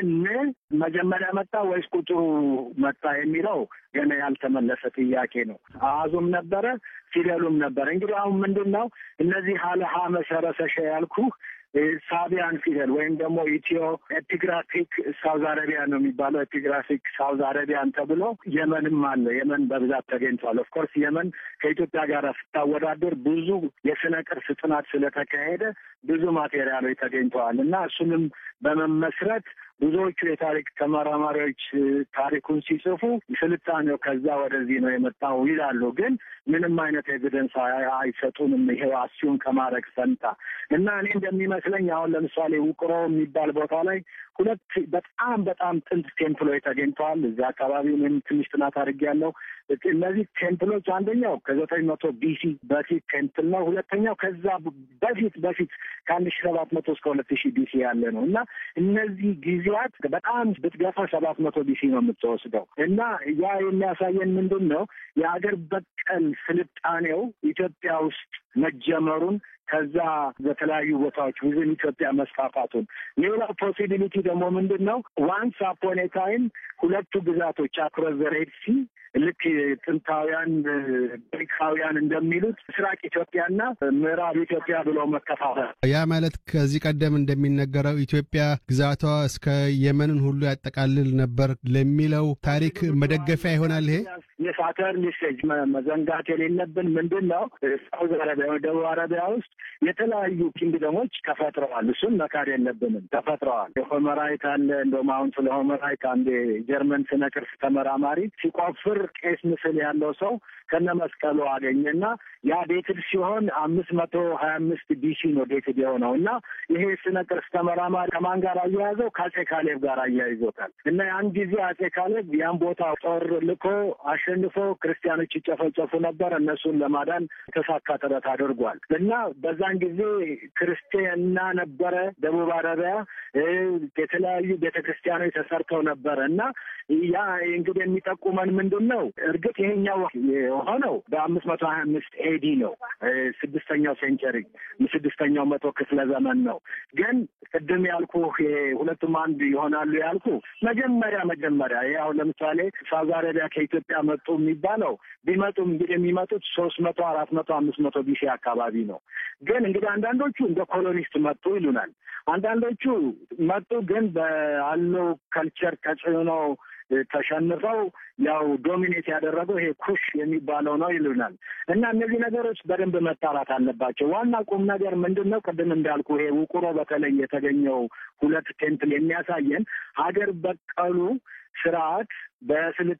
ግን መጀመሪያ መጣ ወይስ ቁጥሩ መጣ የሚለው ገና ያልተመለሰ ጥያቄ ነው። አሃዙም ነበረ፣ ፊደሉም ነበረ። እንግዲህ አሁን ምንድን ነው እነዚህ ሀለሀ መሰረሰሸ ያልኩህ ሳቢያን ፊደል ወይም ደግሞ ኢትዮ ኤፒግራፊክ ሳውዝ አረቢያ ነው የሚባለው። ኤፒግራፊክ ሳውዝ አረቢያን ተብሎ የመንም አለ። የመን በብዛት ተገኝቷል። ኦፍኮርስ የመን ከኢትዮጵያ ጋር ስታወዳደር ብዙ የስነ ቅርስ ጥናት ስለተካሄደ ብዙ ማቴሪያሎች ተገኝተዋል እና እሱንም በመመስረት ብዙዎቹ የታሪክ ተመራማሪዎች ታሪኩን ሲጽፉ ስልጣኔው ከዛ ወደዚህ ነው የመጣው ይላሉ። ግን ምንም አይነት ኤቪደንስ አይሰጡንም። ይሄው አሲዩም ከማድረግ ፈንታ እና እኔ እንደሚመስለኝ አሁን ለምሳሌ ውቅሮ የሚባል ቦታ ላይ ሁለት በጣም በጣም ጥንት ቴምፕሎች ተገኝተዋል። እዚያ አካባቢ እኔም ትንሽ ጥናት አድርጌያለሁ። እነዚህ ቴምፕሎች አንደኛው ከዘጠኝ መቶ ቢሲ በፊት ቴምፕል ነው። ሁለተኛው ከዛ በፊት በፊት ከአንድ ሺ ሰባት መቶ እስከ ሁለት ሺህ ቢሲ ያለ ነው እና እነዚህ ጊዜያት በጣም ብትገፋ ሰባት መቶ ቢሲ ነው የምትወስደው እና ያ የሚያሳየን ምንድን ነው የሀገር በቀል ስልጣኔው ኢትዮጵያ ውስጥ መጀመሩን ከዛ በተለያዩ ቦታዎች ውዝን ኢትዮጵያ መስፋፋቱን። ሌላው ፖሲቢሊቲ ደግሞ ምንድን ነው ዋንስ አፖን ኤ ታይም ሁለቱ ግዛቶች አክሮስ ዘ ሬድ ሲ ልክ ጥንታውያን ግሪካውያን እንደሚሉት ምስራቅ ኢትዮጵያና ምዕራብ ኢትዮጵያ ብለው መከፋፈል። ያ ማለት ከዚህ ቀደም እንደሚነገረው ኢትዮጵያ ግዛቷ እስከ የመንን ሁሉ ያጠቃልል ነበር ለሚለው ታሪክ መደገፊያ ይሆናል ይሄ የሳተርን ሜሴጅ መዘንጋት የሌለብን ምንድን ነው ሳውዝ አረቢያ ደቡብ አረቢያ ውስጥ የተለያዩ ኪንግደሞች ተፈጥረዋል። እሱን መካድ የለብንም። ተፈጥረዋል። የሆመራይት አለ። እንደውም አሁን ስለ ሆመራይት አንድ የጀርመን ስነ ቅርስ ተመራማሪ ሲቆፍር ቄስ ምስል ያለው ሰው ከነ መስቀሉ አገኘና ያ ዴትድ ሲሆን አምስት መቶ ሀያ አምስት ቢሲ ነው ዴትድ የሆነው እና ይሄ ስነ ቅርስ ተመራማሪ ከማን ጋር አያያዘው? ከአጼ ካሌብ ጋር አያይዞታል። እና ያን ጊዜ አጼ ካሌብ ያን ቦታ ጦር ልኮ አሸንፎ ክርስቲያኖች ይጨፈጨፉ ነበር። እነሱን ለማዳን የተሳካ ጥረት አድርጓል እና በዛን ጊዜ ክርስቲያና ነበረ ደቡብ አረቢያ የተለያዩ ቤተ ክርስቲያኖች ተሰርተው ነበረ እና ያ እንግዲህ የሚጠቁመን ምንድን ነው? እርግጥ ይሄኛው የሆነው በአምስት መቶ ሀያ አምስት ኤዲ ነው ስድስተኛው ሴንቸሪ ስድስተኛው መቶ ክፍለ ዘመን ነው። ግን ቅድም ያልኩ ሁለቱም አንድ ይሆናሉ ያልኩ መጀመሪያ መጀመሪያ ይሄ አሁን ለምሳሌ ሳውዝ አረቢያ ከኢትዮጵያ መጡ የሚባለው ቢመጡም እንግዲህ የሚመጡት ሶስት መቶ አራት መቶ አምስት መቶ ቢሲ አካባቢ ነው። ግን እንግዲህ አንዳንዶቹ እንደ ኮሎኒስት መጡ ይሉናል። አንዳንዶቹ መጡ ግን በአለው ከልቸር ተጽዕኖ ተሸንፈው ያው ዶሚኔት ያደረገው ይሄ ኩሽ የሚባለው ነው ይሉናል። እና እነዚህ ነገሮች በደንብ መጣራት አለባቸው። ዋና ቁም ነገር ምንድን ነው? ቅድም እንዳልኩ ይሄ ውቁሮ በተለይ የተገኘው ሁለት ቴምፕል የሚያሳየን ሀገር በቀሉ ስርዓት በስልጣ